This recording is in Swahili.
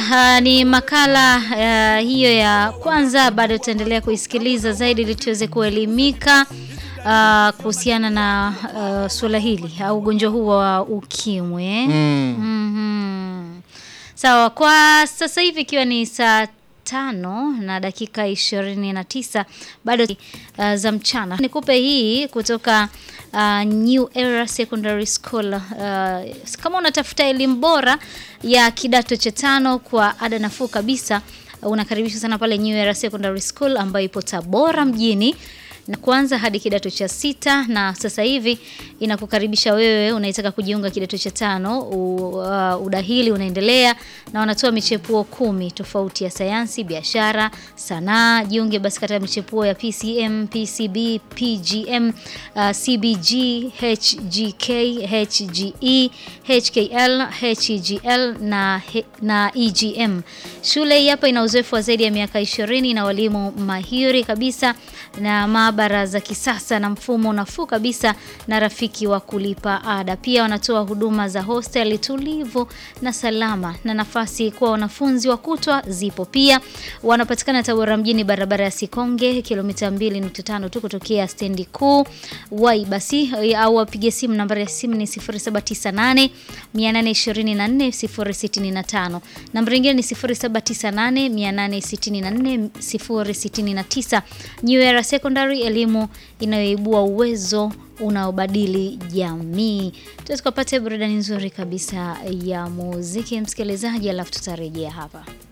uh, ni makala uh, hiyo ya kwanza. Bado tutaendelea kuisikiliza zaidi ili tuweze kuelimika uh, kuhusiana na uh, suala hili au ugonjwa huu wa ukimwi eh? Mm. Mhm. Sawa, kwa sasa hivi ikiwa ni saa tano na dakika ishirini na tisa bado uh, za mchana, nikupe hii kutoka uh, New Era Secondary School. Uh, kama unatafuta elimu bora ya kidato cha tano kwa ada nafuu kabisa, unakaribishwa sana pale New Era Secondary School ambayo ipo Tabora mjini na kwanza hadi kidato cha sita na sasa hivi inakukaribisha wewe unaitaka kujiunga kidato cha tano. U, uh, udahili unaendelea na wanatoa michepuo kumi tofauti ya sayansi, biashara, sanaa. Jiunge basi katika michepuo ya PCM, PCB, PGM, uh, CBG, HGK, HGE, HKL, HGL na, he- na EGM. Shule hii hapa ina uzoefu wa zaidi ya miaka 20 na walimu mahiri kabisa na maabara za kisasa na mfumo nafuu kabisa na rafiki wa kulipa ada. Pia wanatoa huduma za hosteli tulivu na salama na nafasi kwa wanafunzi wa kutwa zipo pia. Wanapatikana Tabora mjini, barabara ya Sikonge, kilomita 2.5 tu kutokea stendi kuu. Wai basi au wapige simu, nambari ya simu ni 0798 824 065. Nambari nyingine ni 0798 864 069. New Era Secondary, elimu inayoibua uwezo unaobadili jamii. Tuweze tukapata burudani nzuri kabisa ya muziki, msikilizaji, alafu tutarejea hapa.